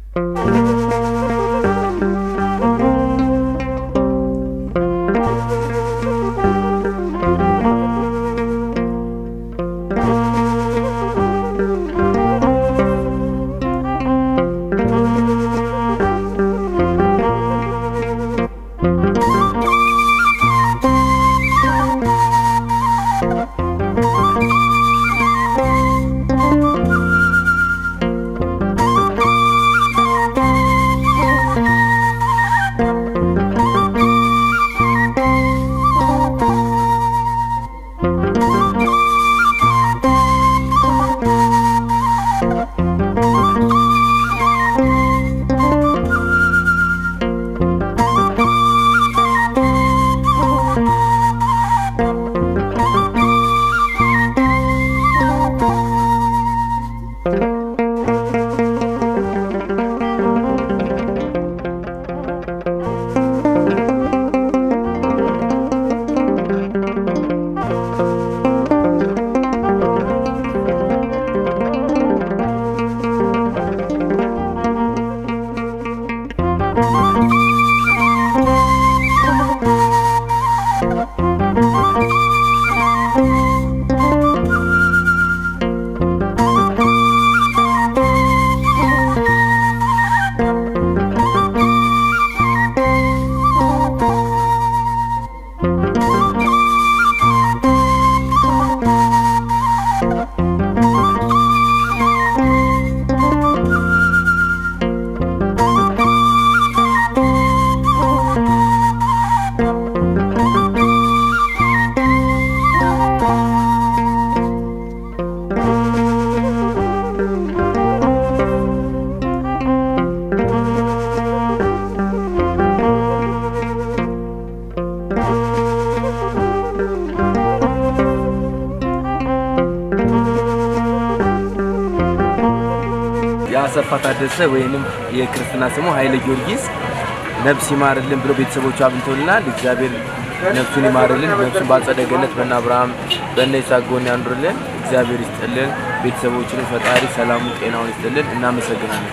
የአሰፋ ታደሰ ወይንም የክርስትና ስሙ ኃይለ ጊዮርጊስ ነፍስ ይማርልን ብሎ ቤተሰቦቹ አብንተውልናል። እግዚአብሔር ነፍሱን ይማርልን፣ ነፍሱን በአጸደ ገነት በእነ አብርሃም በእነ ይስሐቅ ጎን ያኑርልን። እግዚአብሔር ይስጥልን። ቤተሰቦችንም ፈጣሪ ሰላሙን ጤናውን ይስጥልን። እናመሰግናለን።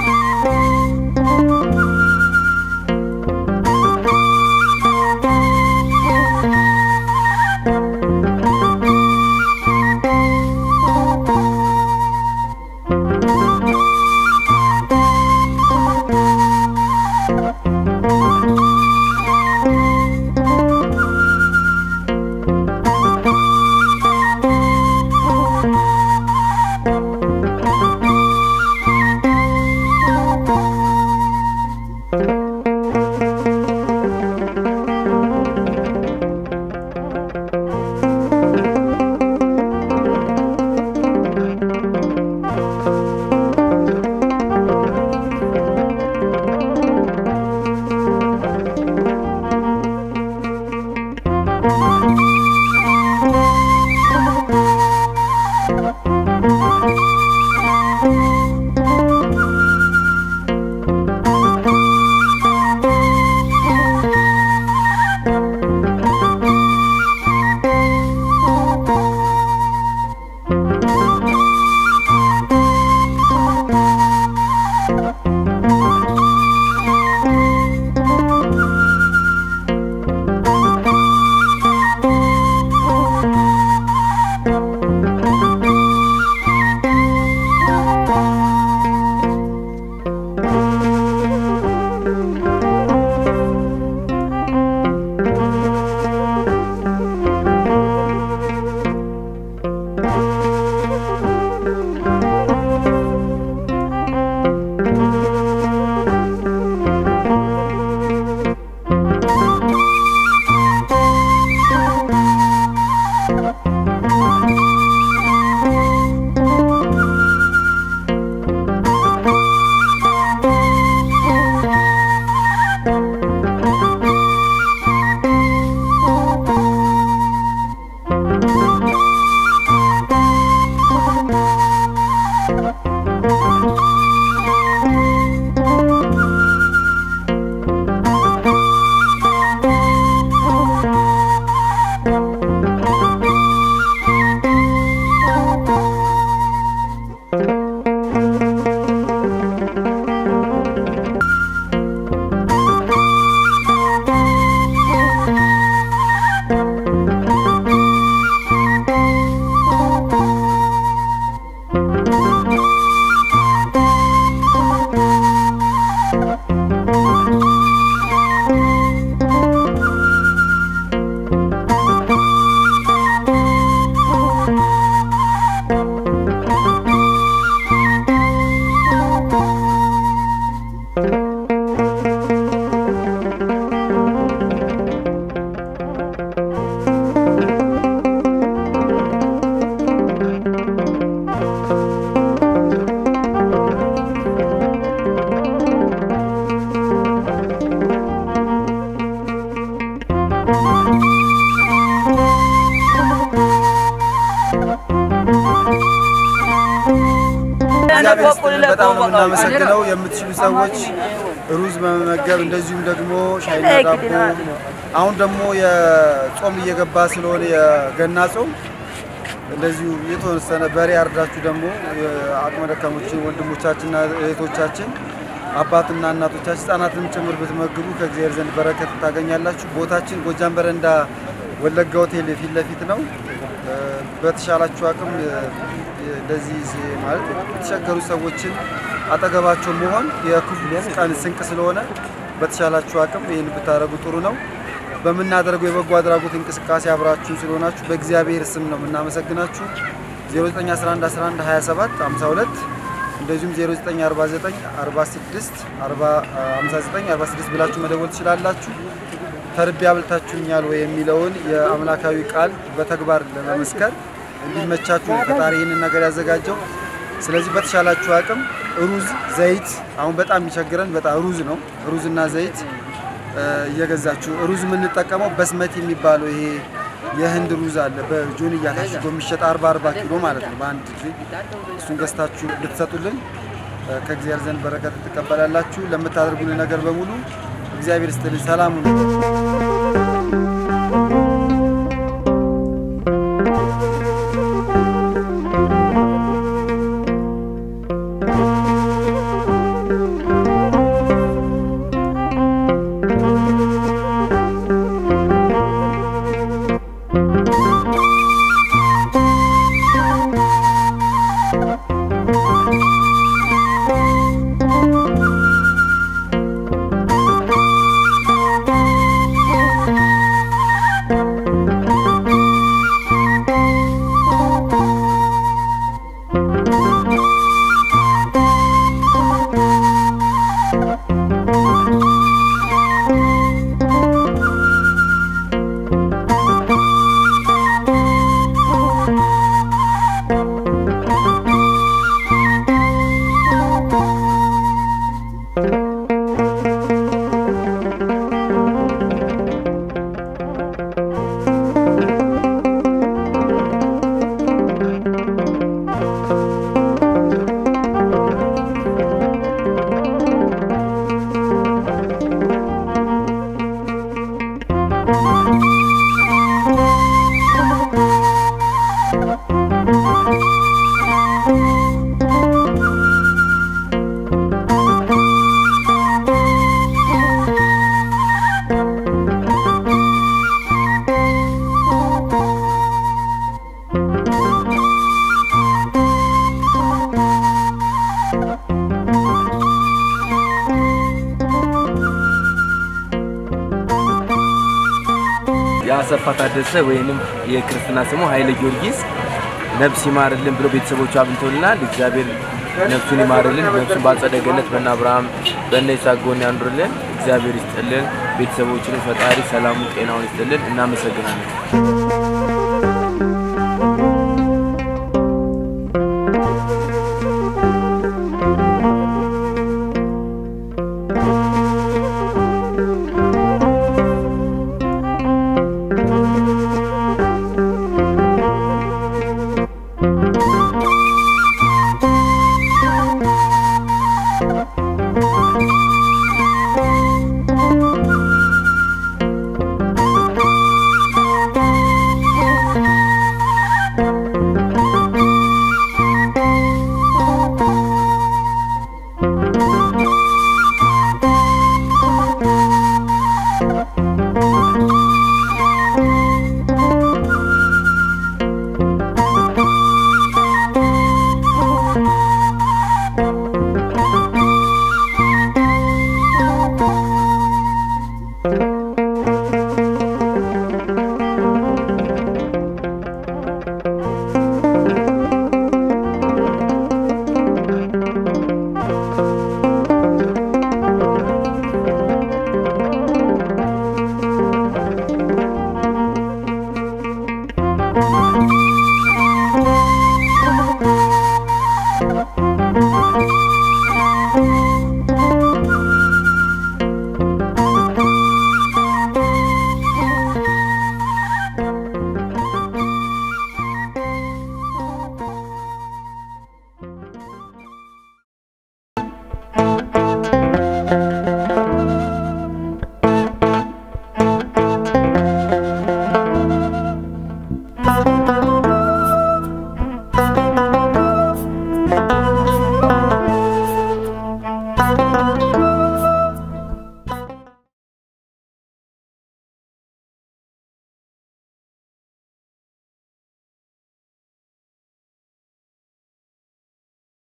Thank እግዚአብሔር ይስጥልን። በጣም ነው የምናመሰግነው። የምትችሉ ሰዎች ሩዝ በመመገብ እንደዚሁም ደግሞ ሻይና ዳቦ አሁን ደግሞ የጾም እየገባ ስለሆነ የገና ጾም እንደዚሁ የተወሰነ በሬ አርዳችሁ ደግሞ አቅመ ደካሞችን ወንድሞቻችንና እህቶቻችን አባትና እናቶቻችን ህጻናትንም ጭምር ብትመግቡ ከእግዚአብሔር ዘንድ በረከት ታገኛላችሁ። ቦታችን ጎጃም በረንዳ ወለጋ ሆቴል ፊት ለፊት ነው። በተሻላችሁ አቅም እንደዚህ ማለት የተቸገሩ ሰዎችን አጠገባቸው መሆን የክፉ ቀን ስንቅ ስለሆነ በተሻላችሁ አቅም ይህን ብታደርጉ ጥሩ ነው። በምናደርገው የበጎ አድራጎት እንቅስቃሴ አብራችሁን ስለሆናችሁ በእግዚአብሔር ስም ነው የምናመሰግናችሁ። 0911112752 እንደዚሁም 0949465946 ብላችሁ መደወል ትችላላችሁ። ተርቤ አብልታችሁኛል ወይ የሚለውን የአምላካዊ ቃል በተግባር ለመመስከር እንዲመቻችሁ ፈጣሪ ይህንን ነገር ያዘጋጀው። ስለዚህ በተሻላችሁ አቅም ሩዝ፣ ዘይት አሁን በጣም የሚቸግረን በጣም ሩዝ ነው። ሩዝና ዘይት እየገዛችሁ ሩዝ የምንጠቀመው በስመት የሚባለው ይሄ የህንድ ሩዝ አለ በጆንያ ታሽጎ የሚሸጥ 40 40 ኪሎ ማለት ነው በአንድ ጊዜ እሱን ገዝታችሁ ብትሰጡልን ከእግዚአብሔር ዘንድ በረከት ትቀበላላችሁ። ለምታደርጉልን ነገር በሙሉ እግዚአብሔር ይስጥልኝ። ሰላም ነው። የአሰፋ ታደሰ ወይንም የክርስትና ስሙ ኃይለ ጊዮርጊስ ነፍስ ይማርልን ብሎ ቤተሰቦቹ አብንቶልናል። እግዚአብሔር ነፍሱን ይማርልን፣ ነፍሱን በአጸደ ገነት በእነ አብርሃም በእነ ይስሐቅ ጎን ያኑርልን። እግዚአብሔር ይስጥልን። ቤተሰቦችንም ፈጣሪ ሰላሙን ጤናውን ይስጥልን። እናመሰግናለን። ነው።